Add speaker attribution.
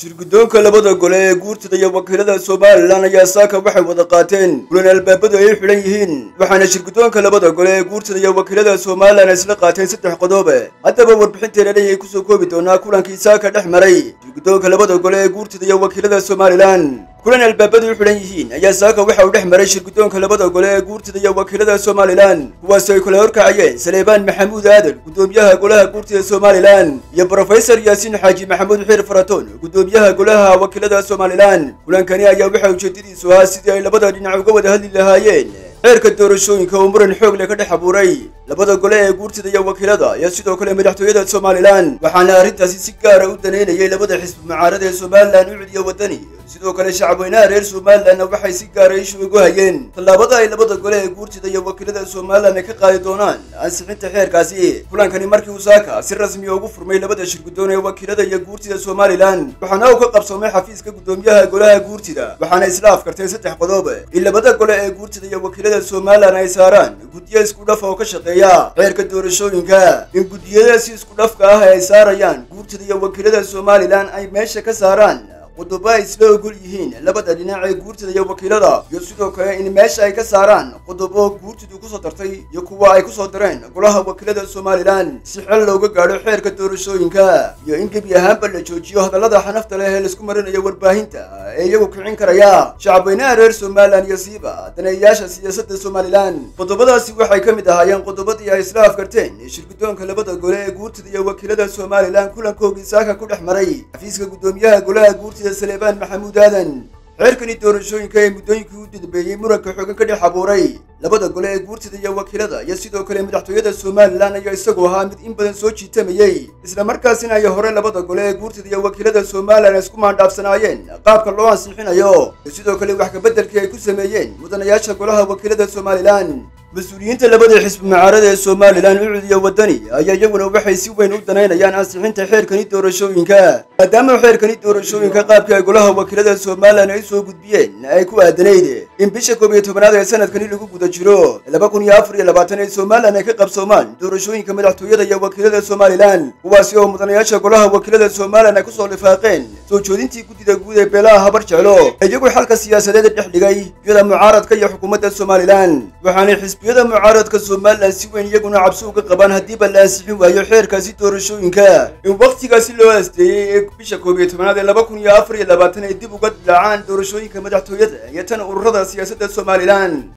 Speaker 1: shirguddoonka labada gole ee guurtada iyo wakiilada somalilan ayaa saaka waxay wada qaateen kulan albaabadu ay xidhan yihiin waxaana shirguddoonka labada gole ee guurtada iyo wakiilada somalilan isla qaateen saddex qodobe haddaba warbixinteena ayay kusoo koobi doonaa kulankii saaka dhex maray shirguddoonka labada gole ee guurtada iyo wakiilada somalilan kulan albaabadu u xidhan yihiin ayaa saaka waxa uu dhex maray shirguddoonka labada gole ee guurtada iyo wakiilada somalilan kuwaasi ay kula horkacayeen saleebaan maxamuud aadan guddoomiyaha golaha guurtada somalilan iyo brofesor yaasiin xaaji maxamuud xiir faratoon guddoomiyaha golaha wakiilada somalilan kulankani ayaa waxa ujeedadiisu ahaa sidii ay labada dhinac uga wada hadli lahaayeen xeerka doorashooyinka uu muran xoog leh ka dhex abuuray labada gole ee guurtada iyo wakiilada iyo sidoo kale madaxtooyada somalilan waxaana arrintaasi si gaara u daneynayay labada xisbi mucaarada ee somalilan ucud iyo wadani sidoo kale shacabweynaha reer somalilanna waxay si gaara ishu ugu hayeen tallaabada ay labada gole ee guurtada iyo wakiilada somalilan ay ka qaadi doonaan ansixinta xeerkaasi kulankani markii uu saaka si rasmiya ugu furmay labada shirguddoon ee wakiilada iyo guurtida somalilan waxaana uu ka qabsoomay xafiiska guddoomiyaha golaha guurtida waxaana isla afkartay saddex qodob in labada gole ee guurtada iyo wakiilada somalilan ay saaraan guddiyo isku dhaf oo ka shaqeeya xeerka doorashooyinka in guddiyadaasi isku dhafka ah ay saarayaan guurtada iyo wakiilada somalilan ay meesha ka saaraan qodobo ay isla ogol yihiin labada dhinac ee guurtada iyo wakiilada iyo sidoo kale in meesha ay ka saaraan qodobo guurtidu kusoo dartay iyo kuwa ay kusoo dareen golaha wakiilada somalilan si xel looga gaadho xeerka doorashooyinka iyo in gebi ahaanba la joojiyo hadallada xanafta leh ee laisku marinayo warbaahinta ee iyagu kicin karaya shacabweynaha reer somalilan iyo siiba daneeyayaasha siyaasadda somalilan qodobadaasi waxay ka mid ahaayeen qodobadii ay isla afkarteen shirguddoonka labada gole ee guurtada iyo wakiilada somalilan kulankoogii saaka ku dhex maray xafiiska guddoomiyaha golaha guurtada saleebaan maxamuud aadan xeerkani doorashooyinka ee muddooyinkii u dadbeeyey muranka xoogan ka dhex abuuray labada gole ee guurtada iyo wakiilada iyo sidoo kale madaxtooyada somalilan ayaa isagu ahaa mid in badan soo jiitamayey islamarkaasina ay hore labada gole ee guurtada iyo wakiilada somalilan isku maandhaafsanaayeen qaabka loo ansixinayo iyo sidoo kale wax kabeddelkii ay ku sameeyeen mudanayaasha golaha wakiilada somalilan mas-uuliyiinta labada xisbi mucaarada ee somalilan ucud iyo wadani ayaa iyaguna waxay si weyn u danaynayaan ansixinta xeerkani doorashooyinka maadaama xeerkani doorashooyinka qaabkii ay golaha wakiilada somalilan ay soo gudbiyeen ay ku aadanayd in bisha koob iyo tobanaad ee sanadkani lagu guda jiro laba kun iyo afar iyo labaatan ee somalilan ay ka qabsoomaan doorashooyinka madaxtooyada iyo wakiilada somalilan kuwaasi oo mudanayaasha golaha wakiilada somalilan ay kusoo lifaaqeen soo joodintii guddida guud ee beelaha habar jeclo iyagu xalka siyaasadeed dhex dhigay iyada mucaaradka iyo xukuumadda somalilan waxaanay xisbiyada mucaaradka somalilan si weyn iyaguna cabsi uga qabaan haddiiba la ansixin waayo xeerkaasi doorashooyinka in wakhtigaasi loo asteeyey ee bisha koob iyo tobanaad ee laba kun iyo afar iyo labaatan ay dib uga dilaacaan doorashooyinka madaxtooyada iyo tan ururada siyaasadda somalilan